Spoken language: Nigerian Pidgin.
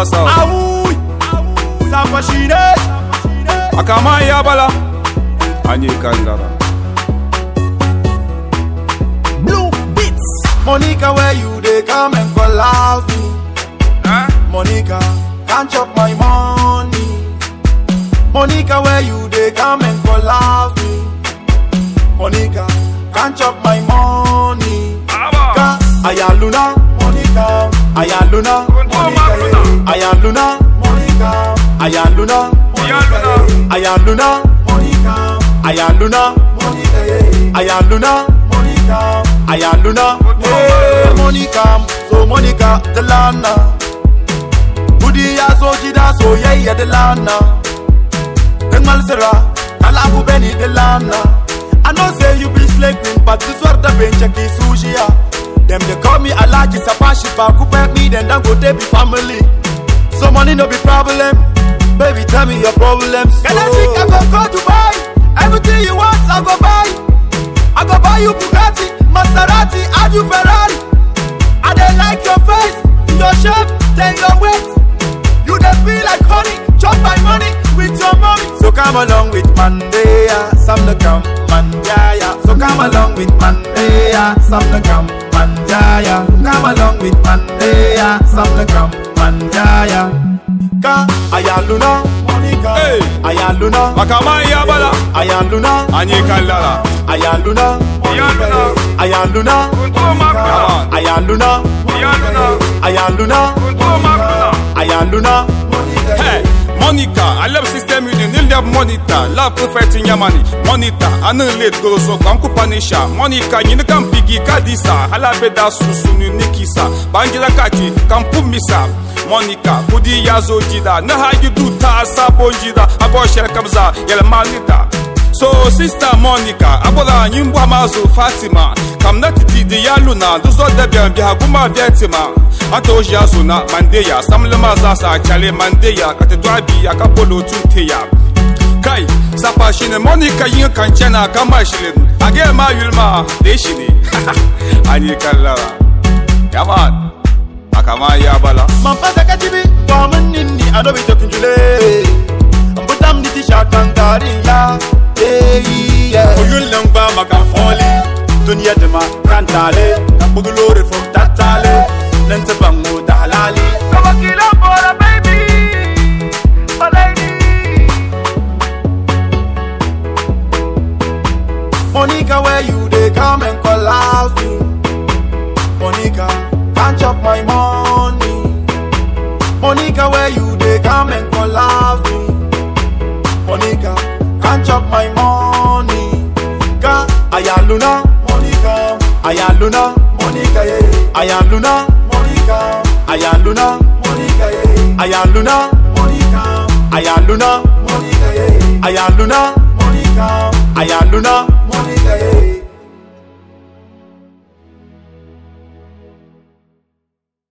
wasa Awuy, Safa shine. akama ya bala anyi kallara Blue Beats. Monica, where you they come and call out me. Monica, can't chop my money. Monica, where you they come and call out me. Monica, can't chop my money. Ka, Ayaluna, Monica, Ayaluna, Monica, yeah. Ayaluna, Monica, Ayaluna, Monica, yeah. Ayaluna, Monica, Ayaluna, Monica, yeah. Ayaluna, Monica, Ayaluna, hey, Monica, so Monica, the lana. Budi ya so jida so yayya the lana. Den malsera, kala ku beni the lana. I know say you be slave queen, but this what the bench ki sushi ya. Them they call me Alaji Sapashi, but who pay me then don't go they be family. So money no be problem. Baby, tell me your problems. Can I think I go go Dubai? Everything you want, I go buy. I go buy you Bugatti, Maserati, and you Ferrari. I dey like your face, your shape, then your weight. You dey feel like honey, chop my money with your mommy. So come along with Mandea, some the come Mandaya. So come along with Mandea, some the come Mandaya. Come along with Mandea, some the come Mandaya. Ka Ayaluna, Monica, Hey. Ayaluna, akama ya bala Ayaluna, anyi kallara Ayaluna, Ayaluna. Ayaluna, Yaman. Ayaluna, Ayaluna, Ayaluna, Hey, Monica, I love system union, nil love monitor, love prophet in Yamani, monitor, anu late go so kam kupanisha, Monica, nyini kam pigi kadisa, hala beda susu ni nikisa, bangira kaki, kam pumisa, Monica, kudi yazo jida, na ha you do ta sabo jida, abo shere kabza, yele manita. So sister Monica, abola nyimbo amazo Fatima, kam na titi di ya luna, duzo debian bi haguma Vietima. Ato ya zuna mandeya, samlema zasa chale mandeya, kate dwabi akapolo tunteya. Kai, sapa shine Monica yin kanchena kama shilin, age ma yulma, de shine. Ani kallara. Yaman, akama ya bala. Mampasa katibi, woman nini, I don't be talking to lay. But I'm the t-shirt and ya. Yeah, yeah. Oyun lang ba makafoli, dunya de ma kantale, kabudulore from tatale, nente bango da halali. Kabakila bora baby, my lady. Monica, where you they come and call out me. Monica, can't chop my money. Monica, where you they come and call out me. Monica, can't chop my money. Ka Ayaluna, Monica, Ayaluna, Monica, yeah. Ayaluna, Monica, Ayaluna, Monica, yeah. Ayaluna, Monica, Ayaluna, Monica, yeah. Ayaluna, Monica, Ayaluna,